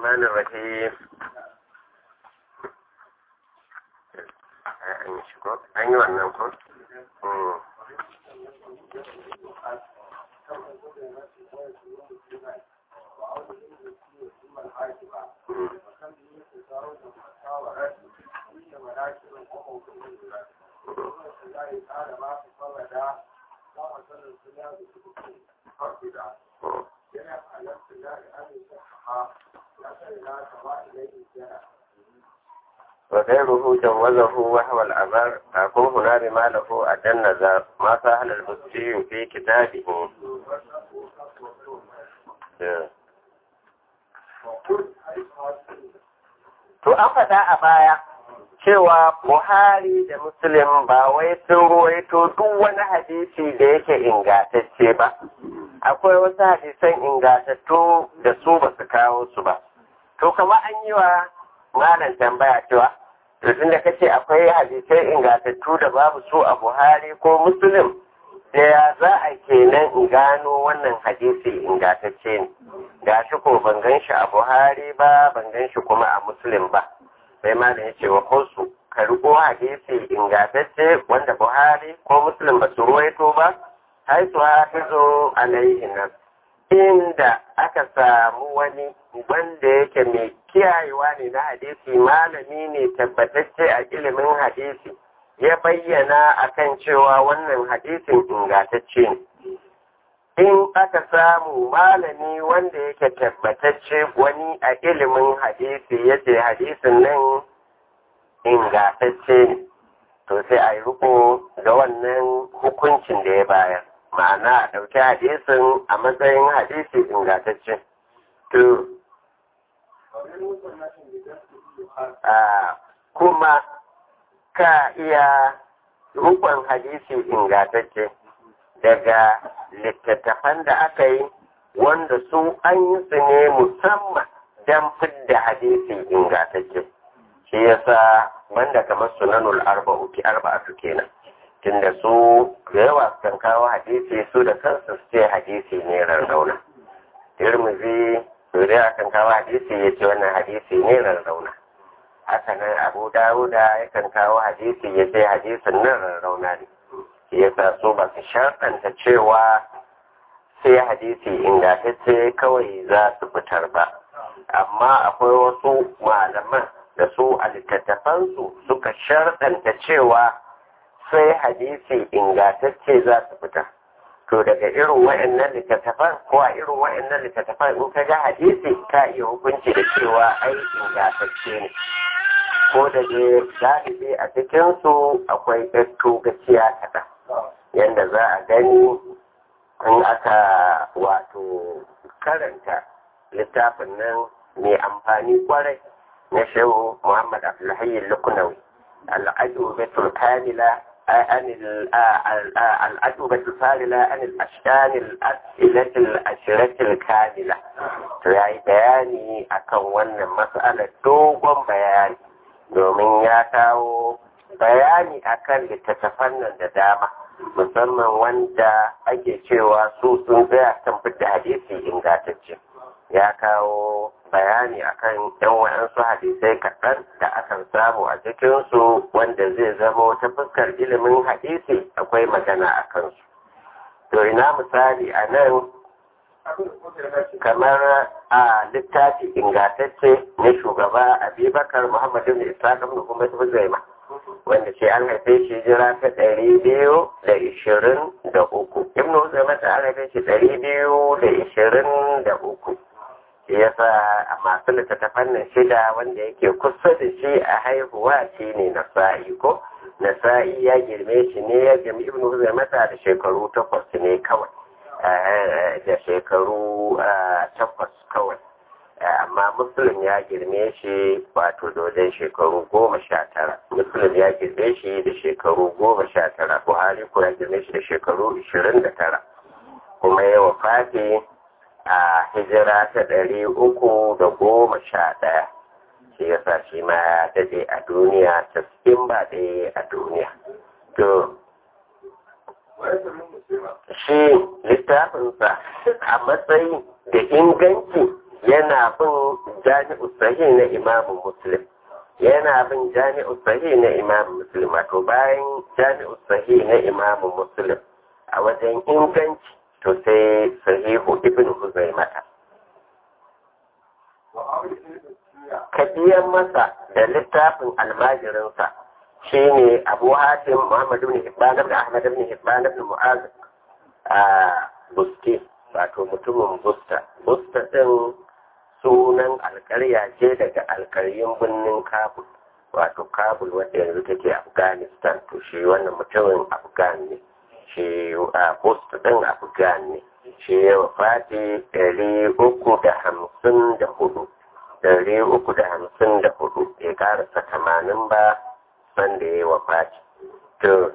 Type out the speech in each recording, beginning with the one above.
الرحمن الرحيم an yi shigo an yi wannan ko? وغيره جوزه وهو الأبر أكون هنا بما له أدى النظر ما سهل البستي في كتابه To an faɗa a baya cewa Buhari da Muslim ba wai sun ruwaito duk wani hadisi da yake ingatacce ba. Akwai wasu hadisan ingatattu da su ba su kawo su ba. To kama an yi wa malam tambaya cewa to tun da kace akwai hadisai ingatattu da babu su a Buhari ko Muslim da ya za a kenan in gano wannan hadisi ingatacce ne ga shi ko ban gan shi a Buhari ba ban gan shi kuma a Muslim ba sai ma da ya ce wa kosu ka riko hadisi ingatacce wanda Buhari ko Muslim ba su ruwaito ba hai su hafizo alaihi nan inda aka samu wani wanda yake mai kiyayewa ne na hadisi malami ne tabbatacce a ilimin hadisi ya bayyana akan cewa wannan hadisin ingantacce ne in aka samu malami wanda yake tabbatacce wani a ilimin hadisi ya ce hadisin nan ingantacce ne to sai a yi riko da wannan hukuncin da ya bayar ma'ana a ɗauki hadisin a matsayin hadisi ingantacce to kuma ka iya rukun hadisi ingantacce daga littattafan da aka yi wanda su an yi su ne musamman don fidda hadisi ingantacce shi yasa banda kamar sunanul arba'u ki arba'atu kenan tunda su da yawa kan kawo hadisi su da kansu su ce hadisi ne rarrauna tirmizi su da kan kawo hadisi ya ce wannan hadisi ne rarrauna haka nan abu dawuda yakan kawo hadisi ya ce hadisin nan rarrauna ne shi yasa su ba su sharɗanta cewa sai hadisi ingantacce kawai za su fitar ba amma akwai wasu malaman da su a littattafansu suka sharɗanta cewa sai hadisi ingantacce za su fita to daga irin wa'annan littattafan ko a irin wa'annan littattafan in ka ga hadisi ka iya hukunci da cewa ai ingantacce ne ko da dai galibi a cikinsu akwai ɗatto gaciya kaɗan yadda za a gani in aka wato karanta littafin nan mai amfani kwarai na shehu muhammad abdullahi lukunawi al'ajubatul kamila عن الأجوبة الفاضلة عن الأشكال الأسئلة الأشرة الكاملة يعني بياني أكون wannan مسألة dogon bayani domin ya kawo bayani akan littattafan nan da dama musamman wanda ake cewa su sun tsaya kan fita hadisi ingantacce ya kawo bayani akan yan wa'ansu hadisai kaɗan da akan samu a cikinsu wanda zai zama ta fuskar ilimin hadisi akwai magana a kansu to ina misali a nan kamar a littafi ingantacce na shugaba abubakar muhammadu da isa ibn umar huzaima wanda ce an haife shi jira ta ɗari biyu da ishirin da uku ibn huzaima ta an haife shi ɗari biyu da ishirin da uku shi yasa a masu littattafan nan shida wanda yake kusa da shi a haihuwa shi ne nasa'i ko nasa'i ya girme shi ne ya girme ibn huzaimata da shekaru takwas ne kawai da shekaru takwas kawai amma muslim ya girme shi wato dodon shekaru goma sha tara muslim ya girme shi da shekaru goma sha tara buhari ko ya girme shi da shekaru ishirin da tara kuma ya wafati a hijira ta ɗari uku da goma sha ɗaya shi yasa shi ma ya dade a duniya taskin ba ɗaya a duniya to shi littafinsa a matsayi da inganci yana bin jami'u sahih na imamu muslim yana bin jami'u sahih na imamu muslim wato bayan jami'u sahih na imamu muslim a wajen inganci to sai sahihu ibn huzaimata ka biyan masa da littafin almajirinsa shine abu hatim muhammad ibn hibban da ahmad ibn hibban ibn mu'az a busti wato mutumin busta busta din sunan alkarya ce daga alkaryun birnin kabul wato kabul wadda yanzu take afghanistan to shi wannan mutumin afghan ne shi a busta din afghan ne shi ya wafati ɗari uku da hamsin da hudu ɗari uku da hamsin da hudu ya karasa tamanin ba sanda ya yi wafati to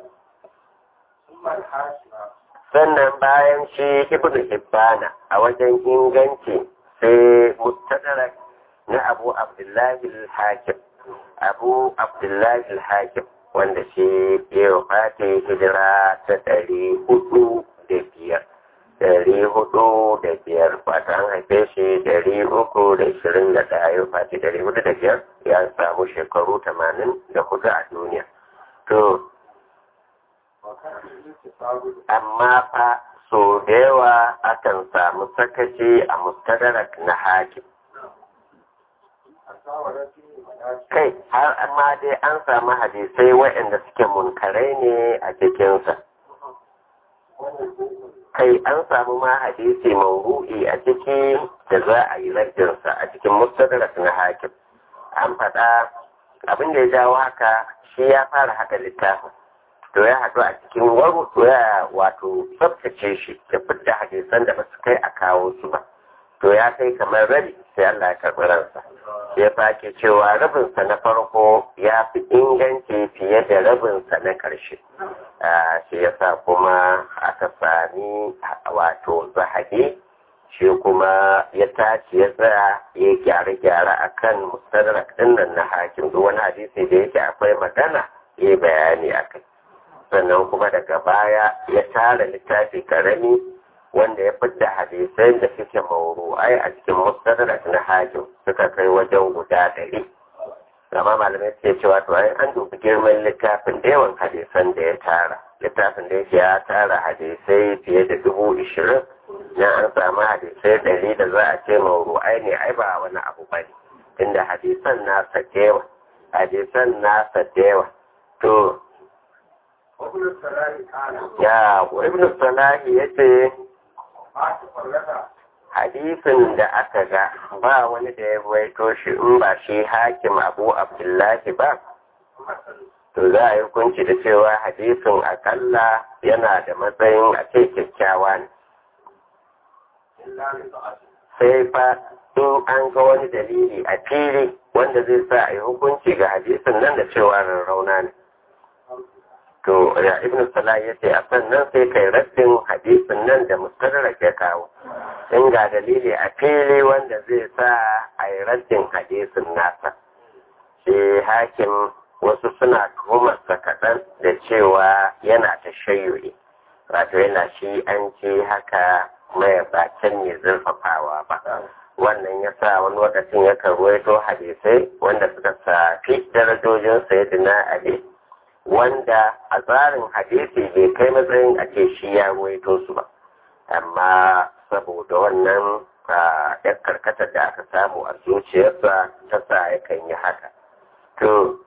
sannan bayan shi ibn hibbana a wajen inganci sai mustadrak na abu abdullahi al-hakim abu abdullahi al-hakim wanda shi ya wafati hijira ta ɗari hudu da biyar ɗari hudu da biyar wata an haife shi ɗari uku da ishirin da ɗaya ya wafati ɗari hudu da biyar ya samu shekaru tamanin da hudu a duniya to amma fa so da yawa akan samu sakaci a mustadarak na hakim kai har amma dai an samu hadisai waɗanda suke munkarai ne a cikinsa kai an samu ma hadisi mauru'i a ciki da za a yi rajinsa a cikin mustadarak na hakim an faɗa abin da ya jawo haka shi ya fara haka littafin to ya haɗu a cikin warutu ya wato tsabtace shi da fidda hadisan da ba su kai a kawo su ba to ya kai kamar rabi sai Allah ya karɓi ransa ya sake cewa rabinsa na farko ya fi inganci fiye da rabinsa na ƙarshe shi ya sa kuma aka sami wato zahabi shi kuma ya tashi ya tsaya ya gyare-gyare a kan mustadrak ɗin nan na hakim duk wani hadisi da yake akwai magana ya bayani a kai sannan kuma daga baya ya tara littafi karami wanda ya fidda hadisai da suke mauru'ai a cikin mustadrak na hakim suka kai wajen guda ɗari gama malamai suke cewa to ai an dubi girman littafin da yawan hadisan da ya tara littafin da yake ya tara hadisai fiye da dubu ishirin na an samu hadisai ɗari da za a ce mauru'ai ne ai ba wani abu ba ne inda hadisan nasa da yawa hadisan nasa da yawa to ya ibn salahi ya ce hadisin da aka ga ba wani da ya waito shi in ba shi hakim abu abdullahi ba to za a yi hukunci da cewa hadisin akalla yana da matsayin a ce kyakkyawa ne sai fa in an ga wani dalili a fili wanda zai sa a yi hukunci ga hadisin nan da cewa rarrauna ne to ya ibn salah ya ce a sannan sai kai raddin hadisin nan da mustadrak ya kawo in ga dalili a fili wanda zai sa a yi raddin hadisin nasa shi hakim wasu suna tuhumarsa kaɗan da cewa yana ta shayyuri wato yana shi an ce haka mai bakin ne zurfafawa ba wannan ya sa wani lokacin ya ruwaito hadisai wanda suka safi darajojin sayyidina ali wanda a tsarin hadisi bai kai matsayin a ce shi ya ruwaito su ba amma saboda wannan ya karkata da aka samu a zuciyarsa ta sa yakan yi haka to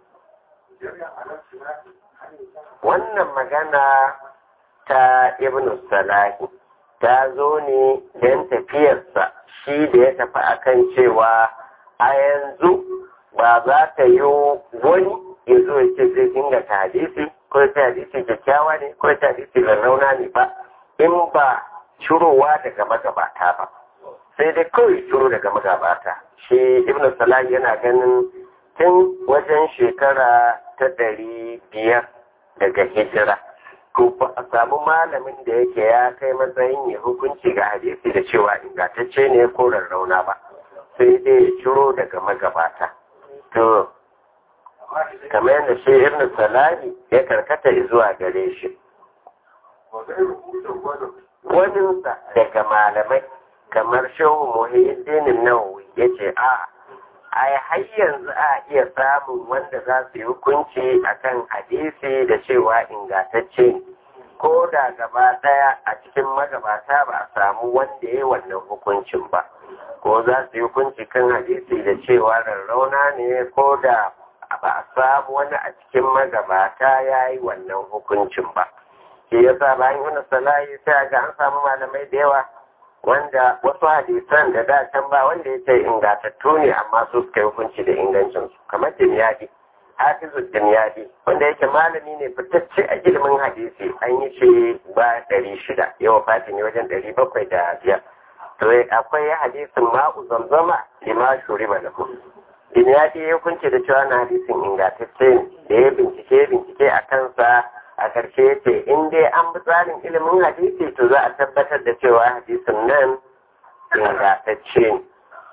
wannan magana ta ibn salahi ta zo ne don tafiyarsa shi da ya tafi akan cewa a yanzu ba za ta yi wani ya zo ya ce zai inganta hadisi ko ta hadisi kyakkyawa ne ko ta hadisi rarrauna ne ba in ba shirowa daga magabata ba sai dai kawai shiro daga magabata shi ibn salah yana ganin tun wajen shekara ta ɗari biyar daga hijira ko ba a samu malamin da yake ya kai matsayin ya hukunci ga hadisi da cewa ingantacce ne ko rarrauna ba sai dai ya ciro daga magabata to kamar yadda shi ibn salahi ya karkata zuwa gare shi waninsa daga malamai kamar shehu muhiddin nawawi ya ce a ai har yanzu a iya samun wanda za su yi hukunci akan hadisi da cewa ingantacce ne ko da gaba ɗaya a cikin magabata ba a samu wanda ya yi wannan hukuncin ba ko za su yi hukunci kan hadisi da cewa rarrauna ne ko da ba a samu wani a cikin magabata ya yi wannan hukuncin ba shi ya sa bayan wani salayi sai ga an samu malamai da yawa wanda wasu hadisan da da can ba wanda ya ce ingantattu ne amma su suka yi hukunci da ingancinsu kamar dimyadi hafizu dimyadi wanda yake malami ne fitacce a ilimin hadisi an yi shi ba ɗari shida yawa fatin ne wajen ɗari bakwai da biyar to akwai hadisin ma'u zamzama lima shuri ba lahu dimyadi ya hukunci da cewa na hadisin ingantacce ne da ya bincike bincike a kansa a ƙarshe ya ce in dai an bi tsarin ilimin hadisi to za a tabbatar da cewa hadisin nan ingantacce ne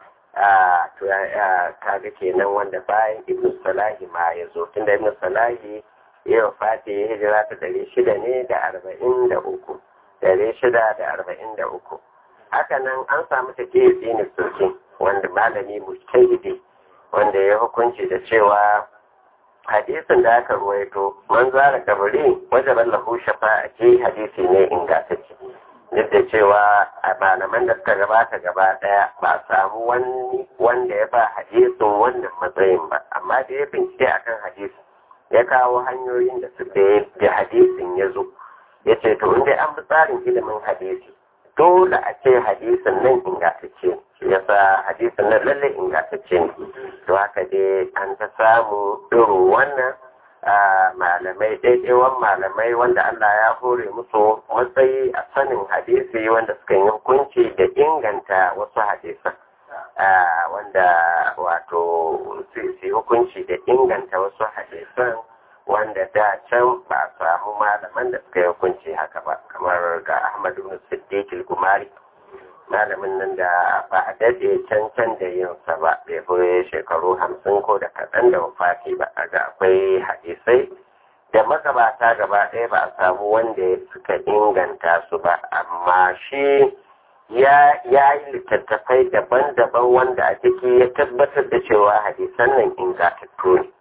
to kaga kenan wanda bayan ibn salahi ma ya zo tunda ibn salahi ya wafati ya hijira ta ɗari shida ne da arba'in da uku ɗari shida da arba'in da uku haka nan an samu ta ke tsini soke wanda malami mujtahidi wanda ya hukunci da cewa hadisin da aka ruwaito man zara kabari wajen lahu shafa'a ce hadisi ne ingantacce duk da cewa a malaman da suka gabata gaba daya ba samu wani wanda ya ba hadisin wannan matsayin ba amma da ya bincike akan hadisin ya kawo hanyoyin da su da hadisin ya zo ya ce to inda an bi tsarin ilimin hadisi dole a ce hadisin nan ingantacce shi yasa hadisin nan lallai ingantacce ne to haka dai an ta samu irin wannan malamai daidaiwan malamai wanda Allah ya hore musu matsayi a sanin hadisi wanda suka yi hukunci da inganta wasu hadisan wanda wato su hukunci da inganta wasu hadisan wanda da can ba samu malaman da suka yi hukunci haka ba kamar ga Ahmad ibn Siddiq al-Gumari malamin nan da ba a daɗe can can da yin sa ba bai fi shekaru hamsin ko da kaɗan da wafati ba a ga akwai hadisai da magabata gaba ɗaya ba a samu wanda suka inganta su ba amma shi ya yi littattafai daban-daban wanda a ciki ya tabbatar da cewa hadisan nan ingantattu ne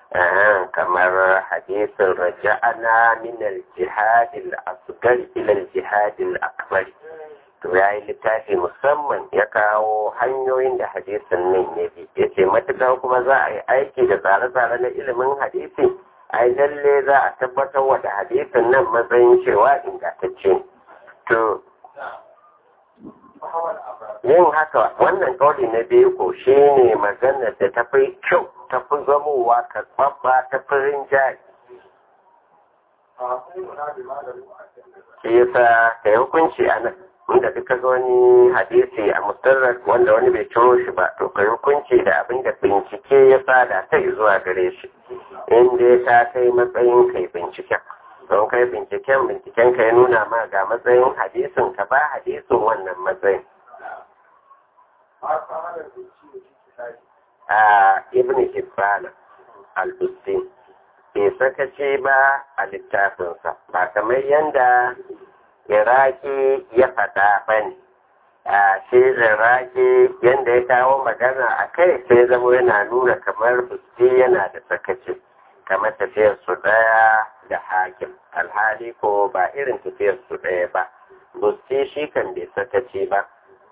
kamar hadisin raja'ana min al-jihad al-asghar ila al-jihad al-akbar to ya yi littafi musamman ya kawo hanyoyin da hadisin nan ya bi ya ce matuƙa kuma za a yi aiki da tsare-tsare na ilimin hadisi ai lalle za a tabbatar wa da hadisin nan matsayin cewa ingantacce to yin haka wannan kauli na biyu ko shi ne maganar da ta fi kyau ta fi zamowa karɓaɓɓa ta fi rinjaye shi yasa ka yi hukunci a nan inda duka ga wani hadisi a mustarar wanda wani bai ciro shi ba to kai hukunci da abin da bincike ya fada kai zuwa gare shi in dai ta kai matsayin kai binciken don kai binciken binciken ka ya nuna ma ga matsayin hadisin ka ba hadisin wannan matsayin a ibn hibban al-busti bai sakace ba a littafinsa ba kamar yanda iraki ya faɗa ba ne a shi iraki yadda ya kawo magana a kai sai zama yana nuna kamar busti yana da sakaci kamar tafiyar su ɗaya da hakim alhali ko ba irin tafiyar su ɗaya ba busti shi kan bai sakaci ba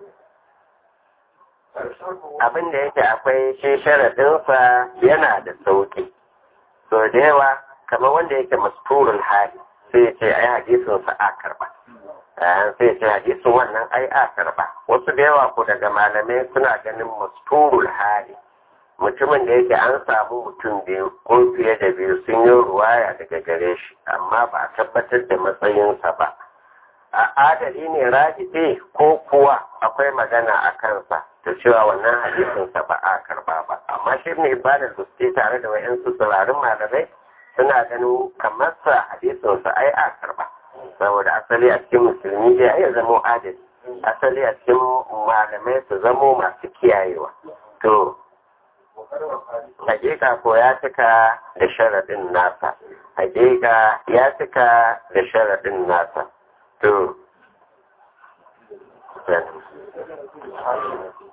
abin da yake akwai shi sharaɗinsa yana da sauƙi so da yawa kamar wanda yake masturul hali sai ya ce ai hadisin sa a karba sai ya ce hadisin wannan ai a karba wasu da yawa ko daga malamai suna ganin masturul hali mutumin da yake an samu mutum biyu ko fiye da biyu sun yi ruwaya daga gare shi amma ba a tabbatar da matsayinsa ba a adali ne rajibe ko kuwa akwai magana a kansa ta cewa wannan hadisinsa ba a karba ba amma shi ne ba da tare da wayansu tsirarin malamai suna ganin kamar sa hadisin sa ai a karba saboda asali a cikin musulmi dai ai zamo adali asali a cikin malamai su zamo masu kiyayewa to hakika ko ya cika da sharaɗin nasa hakika ya cika da sharaɗin nasa to kenan